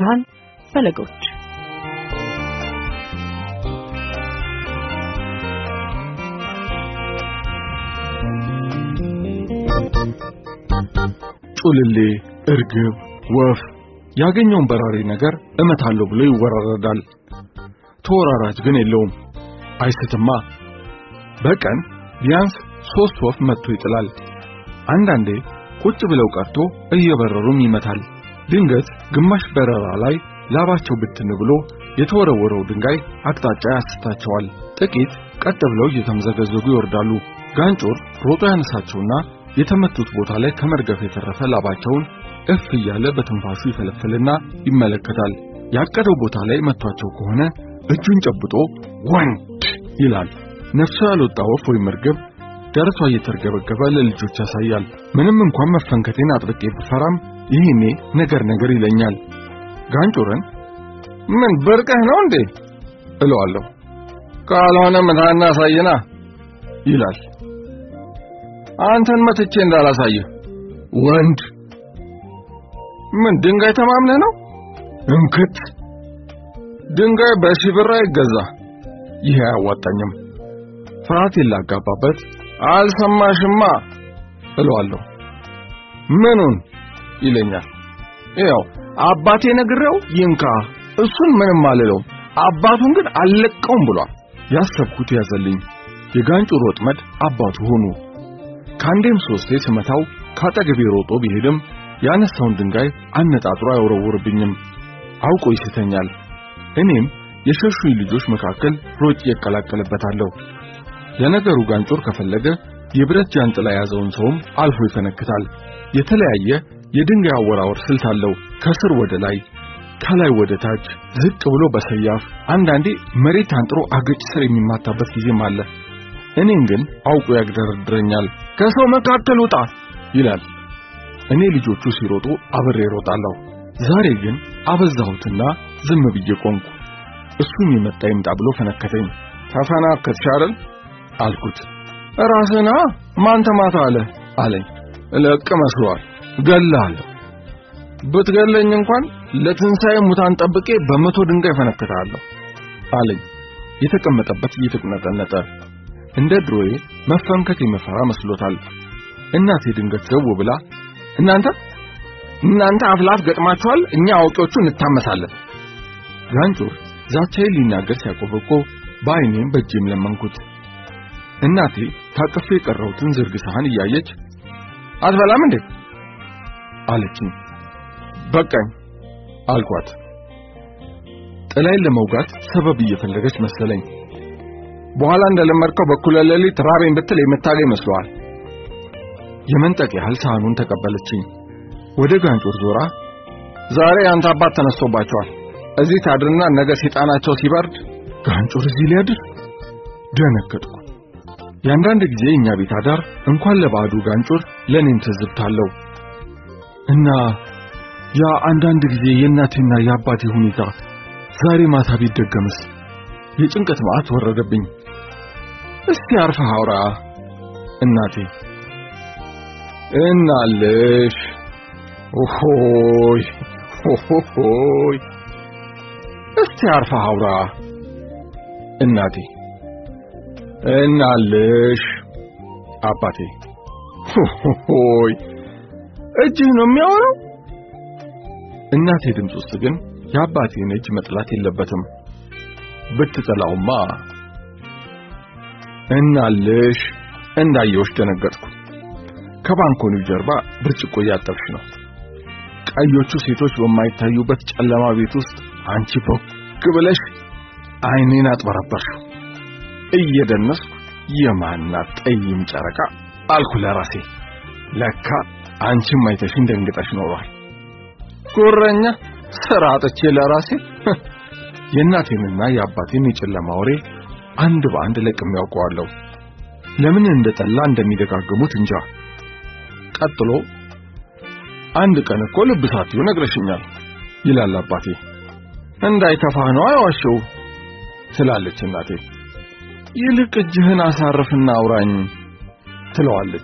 ብርሃን ፈለጎች ጩልሌ፣ እርግብ፣ ወፍ ያገኘውን በራሪ ነገር እመታለሁ ብሎ ይወራረዳል። ተወራራጅ ግን የለውም። አይስትማ። በቀን ቢያንስ ሶስት ወፍ መጥቶ ይጥላል። አንዳንዴ ቁጭ ብለው ቀርቶ እየበረሩም ይመታል። ድንገት ግማሽ በረራ ላይ ላባቸው ብትን ብሎ የተወረወረው ድንጋይ አቅጣጫ ያስታቸዋል። ጥቂት ቀጥ ብለው እየተምዘገዘጉ ይወርዳሉ። ጋንጮር ሮጦ ያነሳቸውና የተመቱት ቦታ ላይ ከመርገፍ የተረፈ ላባቸውን እፍ እያለ በትንፋሹ ይፈለፍልና ይመለከታል። ያቀደው ቦታ ላይ መቷቸው ከሆነ እጁን ጨብጦ ወንድ ይላል። ነፍሱ ያልወጣ ወፍ ወይም እርግብ ደረቷ እየተርገበገበ ለልጆች ያሳያል። ምንም እንኳን መፈንከቴን አጥብቄ ብፈራም ይህኔ ነገር ነገር ይለኛል። ጋንጮርን ምን ብርቅህ ነው እንዴ እለዋለሁ። ካልሆነ ምታና አሳየና ይላል። አንተን መትቼ እንዳላሳየህ ወንድ ምን ድንጋይ ተማምነህ ነው? እንክት ድንጋይ በሺህ ብር አይገዛ። ይሄ አያዋጣኝም። ፍርሃቴን ላጋባበት አልሰማሽማ እለዋለሁ። ምኑን ይለኛል። ያው አባቴ ነግሬው ይንካ፣ እሱን ምንም አልለው፣ አባቱን ግን አልለቀውም ብሏል። ያሰብኩት ያዘልኝ። የጋንጩር ወጥመድ አባቱ ሆኑ። ከአንዴም ሶስቴ ስመታው ካጠገቤ ሮጦ ቢሄድም ያነሳውን ድንጋይ አነጣጥሮ አይወረውርብኝም። አውቆ ይስተኛል። እኔም የሸሹኝ ልጆች መካከል ሮጭ እቀላቀልበታለሁ። ለነገሩ ጋንጮር ከፈለገ የብረት ጃንጥላ የያዘውን ሰውም አልፎ ይፈነክታል። የተለያየ የድንጋይ አወራወር ስልት አለው። ከስር ወደ ላይ፣ ከላይ ወደ ታች፣ ዝቅ ብሎ በሰያፍ አንዳንዴ መሬት አንጥሮ አገጭ ስር የሚማታበት ጊዜም አለ። እኔን ግን አውቆ ያግደረድረኛል። ከሰው መካከል ውጣ ይላል። እኔ ልጆቹ ሲሮጡ አብሬ እሮጣለሁ። ዛሬ ግን አበዛሁትና ዝም ብዬ ቆምኩ። እሱም የመጣ ይምጣ ብሎ ፈነከተኝ። ተፈናከትሽ አይደል አልኩት። ራስህና ማን ተማታ አለ አለኝ። እለቅ መስሏል። ገላለሁ። ብትገለኝ እንኳን ለትንሣኤ ሙታን ጠብቄ በመቶ ድንጋይ ፈነክታለሁ አለኝ። የተቀመጠበት እየተቁነጠነጠ እንደ ድሮዬ መፈንከት የመፈራ መስሎታል። እናቴ ድንገት ዘው ብላ እናንተ እናንተ አፍላፍ ገጥማችኋል፣ እኛ አዋቂዎቹ እንታመሳለን። ጋንጮር ዛቻዬን ሊናገር ሲያቆበቆ በዓይኔም በእጄም ለመንኩት። እናቴ ታቅፌ የቀረሁትን ዝርግ ሳህን እያየች አትበላም እንዴ አለችኝ። በቃኝ አልኳት። ጥላዬን ለመውጋት ሰበብ እየፈለገች መሰለኝ። በኋላ እንደለመድከው በኩለ ሌሊት ራቤን ብትል የምታገኝ መስሏል። የመንጠቅ ያህል ሳህኑን ተቀበለችኝ። ወደ ጋንጮር ዞራ ዛሬ አንተ አባት ተነስቶባቸዋል። እዚህ ታድርና ነገ ሰይጣናቸው ሲበርድ ጋንጮር እዚህ ሊያድር ደነገጥኩ። የአንዳንድ ጊዜ እኛ ቤት አዳር እንኳን ለባዕዱ ጋንጮር ለኔም ትዝብታለሁ እና ያ አንዳንድ ጊዜ የእናቴና የአባቴ ሁኔታ ዛሬ ማታ ቢደገምስ? የጭንቀት መዓት ወረደብኝ። እስቲ አርፈህ አውራ እናቴ እናልሽ ኦሆይ ኦሆይ እስቲ አርፈህ አውራ እናቴ እናልሽ አባቴ ኦሆይ እጅህ ነው የሚያወራው እናቴ ድምፅ ውስጥ ግን የአባቴን እጅ መጥላት የለበትም ብትጠላውማ እናልሽ እንዳየውሽ ደነገጥኩ ከባንኮኒው ጀርባ ብርጭቆ እያጠብሽ ነው ቀዮቹ ሴቶች በማይታዩበት ጨለማ ቤት ውስጥ አንቺ ቦግ ብለሽ አይኔን አጥበረበርሽው እየደነስኩ የማናት ጠይም ጨረቃ አልኩ ለራሴ ለካ አንቺም አይተሽኝ ደንግጠሽ ኖሯል ጉረኛ ስራ አጥቼ ለራሴ የእናቴንና የአባቴን የጨለማ ወሬ አንድ በአንድ ለቅሜ ያውቀዋለሁ ለምን እንደጠላ እንደሚደጋግሙት እንጃ ቀጥሎ አንድ ቀን እኮ ልብ ሳትዩ ነግረሽኛል ይላል አባቴ እንዳይከፋህ ነው አይዋሸው ትላለች እናቴ ይልቅ እጅህን አሳርፍና አውራኝ ትለዋለች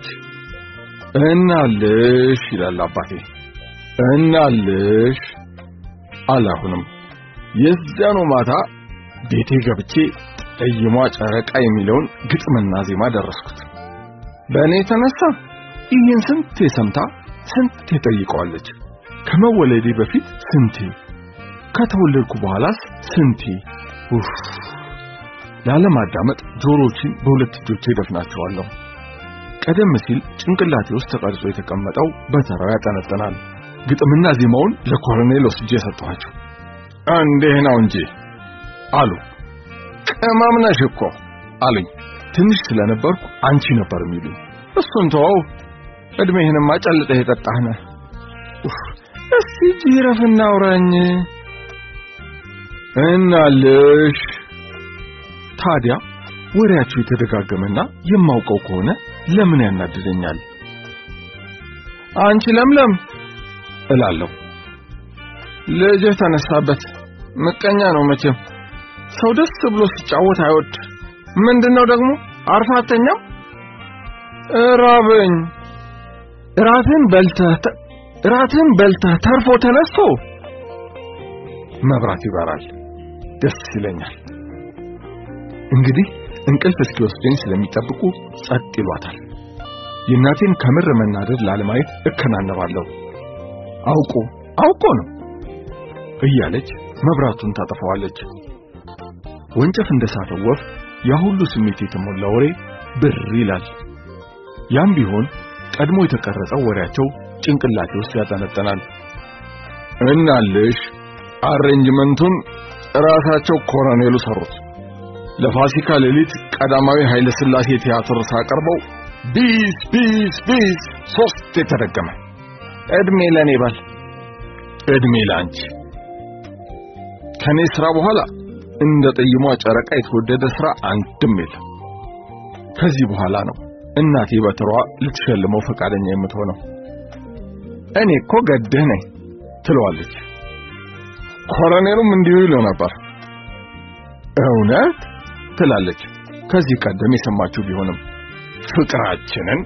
እናልሽ ይላል አባቴ እናልሽ አላሁንም የዚያኑ ማታ ቤቴ ገብቼ ጠይሟ ጨረቃ የሚለውን ግጥምና ዜማ ደረስኩት። በእኔ የተነሳ ይህን ስንቴ ሰምታ ስንቴ ጠይቀዋለች። ከመወለዴ በፊት ስንቴ፣ ከተወለድኩ በኋላስ ስንቴ። ኡፍ ላለማዳመጥ ጆሮዎችን በሁለት እጆቼ ደፍናቸዋለሁ። ቀደም ሲል ጭንቅላቴ ውስጥ ተቀርጾ የተቀመጠው በተራው ያጠነጥናል። ግጥምና ዜማውን ለኮሎኔል ወስጄ ሰጠኋቸው። እንዲህ ነው እንጂ አሉ። ቅመም ነሽ እኮ አሉኝ። ትንሽ ስለነበርኩ አንቺ ነበር የሚሉኝ። እሱን ተወው፣ እድሜህንማ ጨልጠህ የጠጣህ ነህ። እስቲ ጅረፍና አውራኝ እናልሽ። ታዲያ ወሬያቸው የተደጋገመና የማውቀው ከሆነ ለምን ያናድደኛል? አንቺ ለምለም እላለሁ። ልጅህ ተነሳበት። ምቀኛ ነው መቼም። ሰው ደስ ብሎ ሲጫወት አይወድ። ምንድነው ደግሞ አርፋ አተኛም? እራበኝ። እራትህን በልተህ እራትህን በልተህ ተርፎ ተነስቶ መብራት ይበራል። ደስ ይለኛል። እንግዲህ እንቅልፍ እስኪወስደኝ ስለሚጠብቁ ጸጥ ይሏታል። የእናቴን ከምር መናደድ ላለማየት እከናነባለሁ። አውቆ አውቆ ነው እያለች መብራቱን ታጠፋዋለች። ወንጨፍ እንደሳተው ወፍ ያ ሁሉ ስሜት የተሞላ ወሬ ብር ይላል። ያም ቢሆን ቀድሞ የተቀረጸው ወሬያቸው ጭንቅላቴ ውስጥ ያጠነጠናል። እናልሽ አሬንጅመንቱን ራሳቸው ኮሎኔሉ ሰሩት። ለፋሲካ ሌሊት ቀዳማዊ ኃይለ ሥላሴ ቲያትር ሳቀርበው ቢስ ቢስ ቢስ ሶስት የተደገመ እድሜ ለኔ ባል እድሜ ላንቺ። ከኔ ስራ በኋላ እንደ ጠይሟ ጨረቃ የተወደደ ስራ አንድም የለም። ከዚህ በኋላ ነው እናቴ በትሯ ልትሸልመው ፈቃደኛ የምትሆነው። እኔ እኮ ገድህ ነኝ ትለዋለች። ኮሎኔሉም እንዲሁ ይለው ነበር። እውነት ትላለች። ከዚህ ቀደም የሰማችሁ ቢሆንም ፍቅራችንን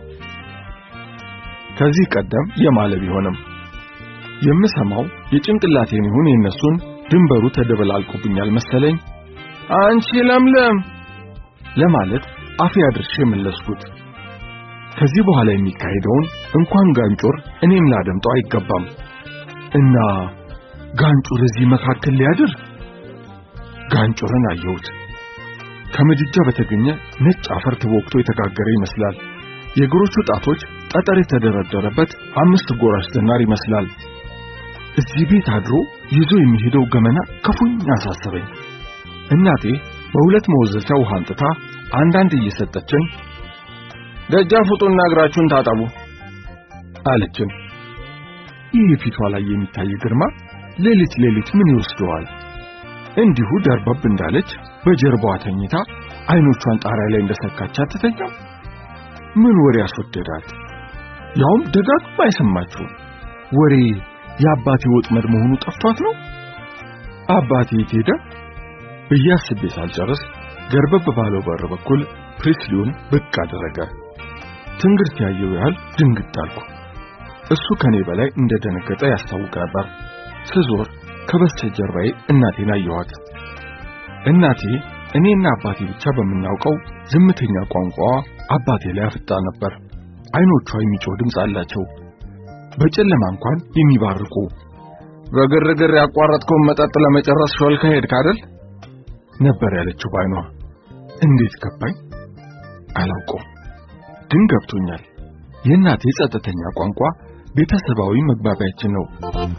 ከዚህ ቀደም የማለ ቢሆንም የምሰማው የጭንቅላቴን ይሁን የነሱን ድንበሩ ተደበላልቆብኛል መሰለኝ። አንቺ ለምለም ለማለት አፌ አድርሼ መለስኩት። ከዚህ በኋላ የሚካሄደውን እንኳን ጋንጮር እኔም ላደምጠው አይገባም እና ጋንጮር እዚህ መካከል ሊያድር ጋንጮርን አየሁት። ከምድጃ በተገኘ ነጭ አፈር ተቦክቶ የተጋገረ ይመስላል። የእግሮቹ ጣቶች ጠጠር የተደረደረበት አምስት ጎራሽ ዝናር ይመስላል። እዚህ ቤት አድሮ ይዞ የሚሄደው ገመና ክፉኛ አሳሰበኝ። እናቴ በሁለት መወዘቻ ውሃ አንጥታ አንዳንድ እየሰጠችን ደጃፍ ውጡና እግራችሁን ታጠቡ አለችን። ይህ ፊቷ ላይ የሚታይ ግርማ ሌሊት ሌሊት ምን ይወስደዋል? እንዲሁ ደርበብ እንዳለች በጀርባዋ ተኝታ አይኖቿን ጣሪያ ላይ እንደሰካች አትተኛም? ምን ወሬ ያስወደዳት? ያውም ደጋግማ አይሰማችሁም። ወሬ የአባቴ ወጥመድ መሆኑ ጠፍቷት ነው። አባቴ የት ሄደ ብዬ አስቤ ሳልጨርስ ገርበብ ባለው በር በኩል ፕሪስሊውን ብቅ አደረገ። ትንግርት ያየው ያህል ድንግጥ አልኩ። እሱ ከኔ በላይ እንደደነገጠ ያስታውቅ ነበር። ስዞር ከበስተጀርባዬ እናቴን አየኋት። እናቴ እኔና አባቴ ብቻ በምናውቀው ዝምተኛ ቋንቋዋ አባቴ ላይ አፍጣ ነበር። አይኖቿ የሚጮህ ድምፅ አላቸው፣ በጨለማ እንኳን የሚባርቁ። በግርግር ያቋረጥከውን መጠጥ ለመጨረስ ሾልከ ሄድክ አይደል ነበር ያለችው ባይኗ። እንዴት ገባኝ አላውቀውም፣ ግን ገብቶኛል። የእናቴ ጸጥተኛ ቋንቋ ቤተሰባዊ መግባቢያችን ነው።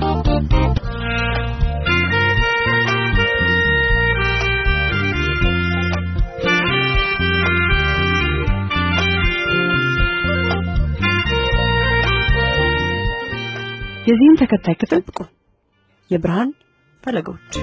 የዚህን ተከታይ ክፍል ብቁ የብርሃን ፈለጎች